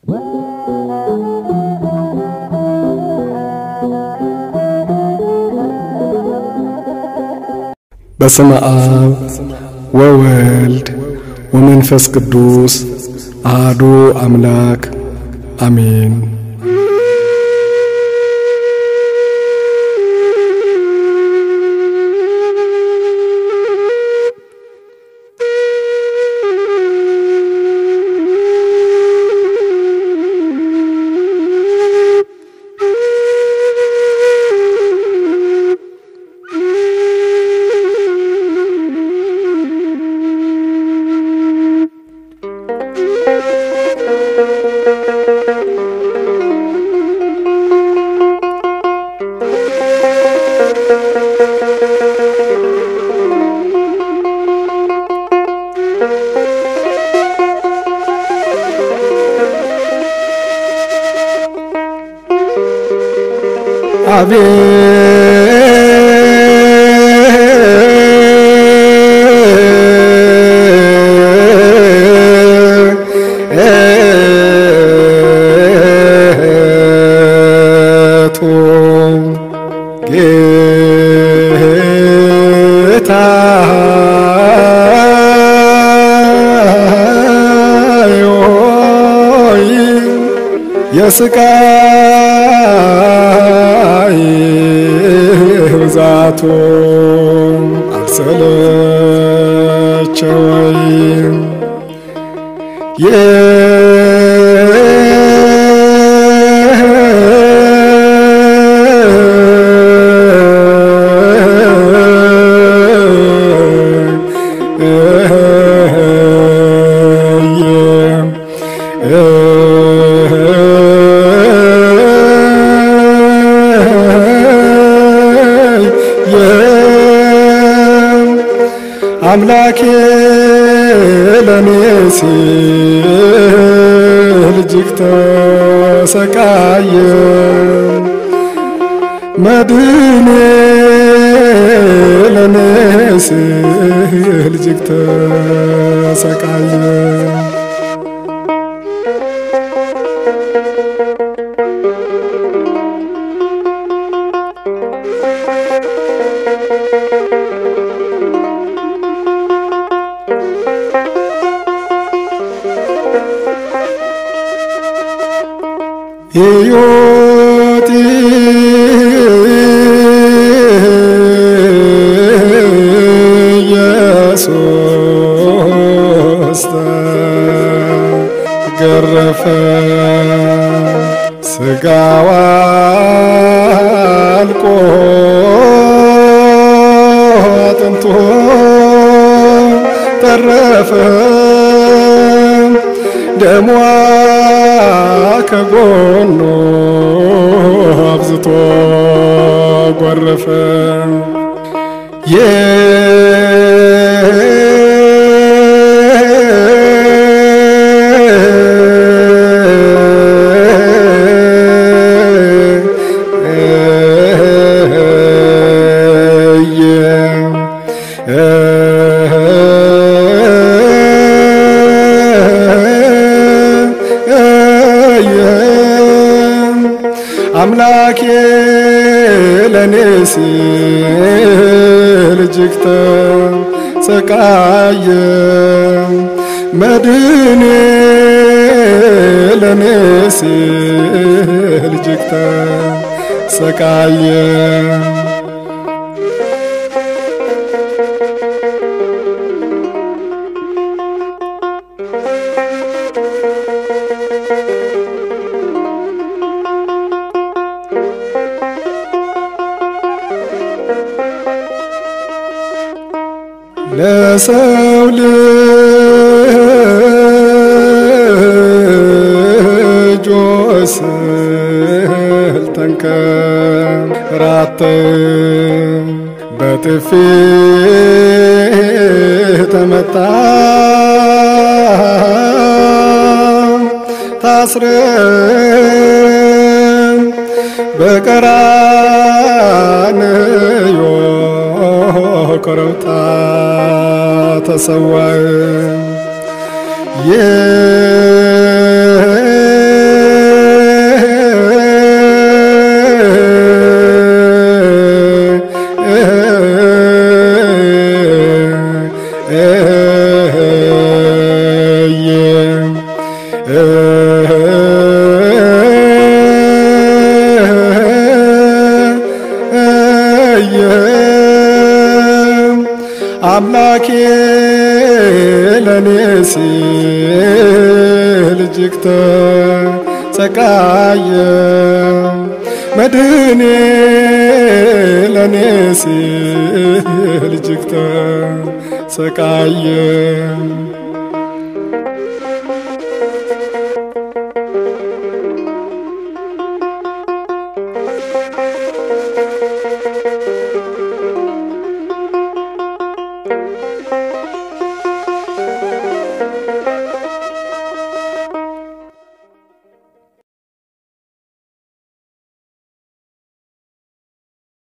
በስመ አብ ወወልድ ወመንፈስ ቅዱስ አሐዱ አምላክ አሜን። አቤቱ ጌታ ሆይ የስቃይ ብዛቱ አልሰለቸወይም አምላኬ ለኔ ሲል እጅግ ተሰቃየ መድኔ ለኔ ሲል እጅግ ተሰቃየ ሕይወት ኢየሱስ ተገረፈ ሥጋዋ አልቆ አጥንቶ ተረፈ ደሟ ከጎኑ አብዝቶ ጎረፈ አምላኬ ለኔ ሲል እጅግ ተሰቃየ መድኔ ለኔ ሲል እጅግ ተሰቃየ ለሰው ልጆች ስል ተንከራተ በጥፊ ተመታ ታስረ በቀራንዮ ኮረብታ ተሰዋ አምላኬ ለኔ ሲል እጅግ ተሰቃየ መድህኔ ለኔ ሲል እጅግ ተሰቃየ